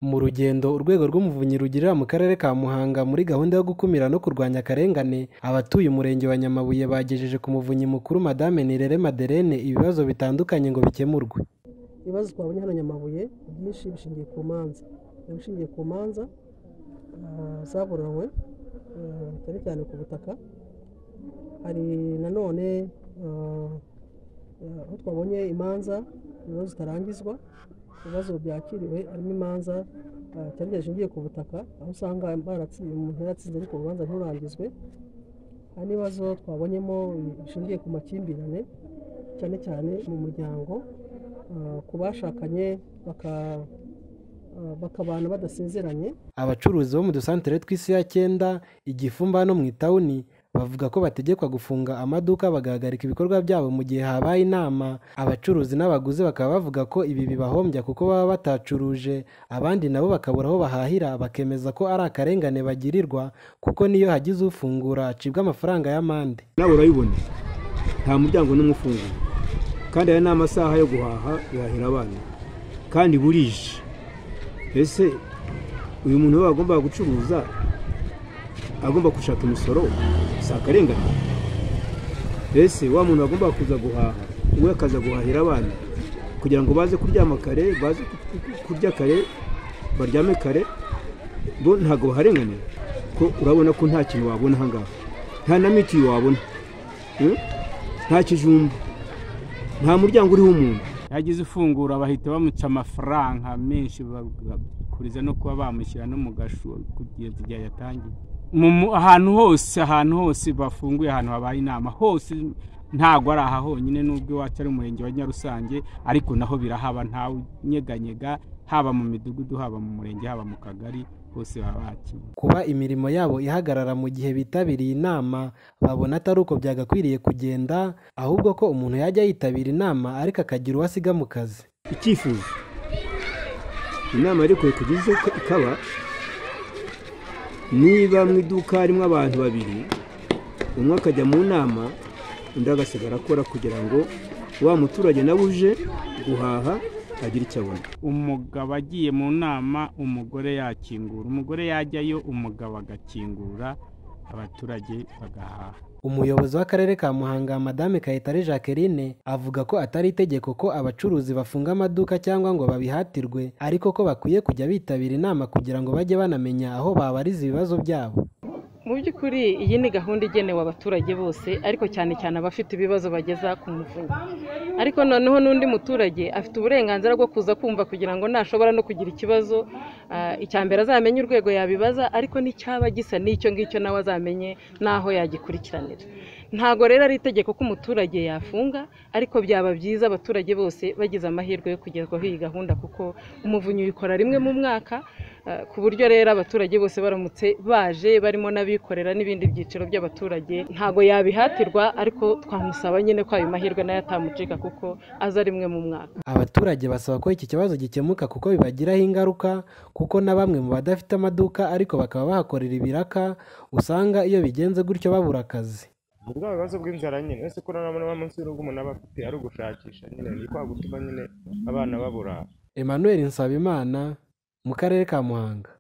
Mu rugendo urwego rw'umuvunyi rugirira mu karere ka Muhanga muri gahunda yo gukumira no kurwanya akarengane, abatuye umurenge wa Nyamabuye bagejeje ku muvunyi mukuru madame Nirere Madeleine ibibazo bitandukanye ngo bikemurwe. ibibazo twabonye hano Nyamabuye byinshi bishingiye ku manza biba bishingiye ku manza ah, zaburanywe ah, cyane cyane ku butaka hari nanone ah, ah, aho twabonye imanza ibibazo zitarangizwa ibibazo byakiriwe harimo imanza ah, cyane cyane zishingiye ku butaka aho usanga baratsi- umuntu yaratsinze ariko urubanza nturangizwe hari n'ibibazo twabonyemo bishingiye ku makimbirane cyane cyane mu muryango ah, ku bashakanye baka- ah, bakabana badasezeranye Abacuruzi bo mu dusantere tw'isi ya cyenda, igifumba no mu itawuni bavuga ko bategekwa gufunga amaduka bagahagarika ibikorwa byabo mu gihe habaye inama. Abacuruzi n'abaguzi bakaba bavuga ko ibi bibahombya kuko baba batacuruje, abandi nabo bakabura aho bahahira bakemeza ko ari akarengane bagirirwa kuko n'iyo hagize ufungura acibwa amafaranga y'amande. nawe urabibona nta muryango n'umwe ufunguye kandi aya ni amasaha yo guhaha guhahira abana kandi burije ese uyu muntu we agomba gucuruza agomba gushaka imisoro si akarengane ese wa muntu agomba kuza guhaha we akaza guhahira abana kugira ngo baze kuryama kare baze kurya kare baryame kare bo ntabwo baharenganira ko urabona ko nta kintu wabona ahangaha nta na mitiyu wabona Mm? nta kijumba nta muryango uriho umuntu yagize ifunguro bahita bamuca amafaranga menshi bakuriza no kuba bamushyira no mu gashu kugeza igihe yatangiye Mu mu- ahantu hose ahantu hose bafunguye ahantu habaye inama hose ntabwo ari aha honyine n'ubwo iwacu ari umurenge wa nyarusange ariko naho birahaba ntawe unyeganyega haba mu midugudu haba mu murenge haba mu kagari hose baba bakiriye kuba imirimo yabo ihagarara mu gihe bitabiriye inama babona atari uko byagakwiriye kugenda ahubwo ko umuntu yajya yitabira inama ariko akagira uwo asiga mu kazi icyifuzo inama ariko kugize ikaba niba mu iduka harimo abantu babiri umwe akajya mu nama undi agasigara akora kugira ngo wa muturage nawe uje guhaha agire icyo abona umugabo agiye mu nama umugore yakingura umugore yajyayo umugabo agakingura abaturage bagahaha umuyobozi w'akarere ka muhanga madame kayitare jacqueline avuga ko atari itegeko ko abacuruzi bafunga amaduka cyangwa ngo babihatirwe ariko ko bakwiye kujya bitabira inama kugira ngo bajye banamenya aho babariza ibibazo byabo mu by'ukuri iyi ni gahunda igenewe abaturage bose ariko cyane cyane abafite ibibazo bageza ku muvunyi ariko noneho n'undi muturage afite uburenganzira bwo kuza kumva kugira ngo nashobora no kugira ikibazo ah, icya mbere azamenye urwego yabibaza ariko n'icyaba gisa n'icyo ngicyo nawe azamenye n'aho yagikurikiranira ntabwo rero ari itegeko ko umuturage yafunga ariko byaba byiza abaturage bose bagize amahirwe yo kugerwaho iyi gahunda kuko umuvunyi uyikora rimwe mu mwaka Uh, ku buryo rero abaturage bose baramutse baje barimo n'abikorera n'ibindi byiciro by'abaturage ntabwo yabihatirwa ariko twamusaba nyine ko ayo mahirwe nayo atamucika kuko aza rimwe mu mwaka abaturage basaba ko iki kibazo gikemuka kuko bibagiraho ingaruka kuko na bamwe mu badafite amaduka ariko bakaba bahakorera ibiraka usanga iyo bigenze gutyo babura akazi bwa bibazo bw'inzara nyine ese ko urabona ba munsi y'urugo umuntu aba afite ari ugushakisha nyine ni kwa gutuma nyine abana babura emmanuel nsabimana mu karere ka muhanga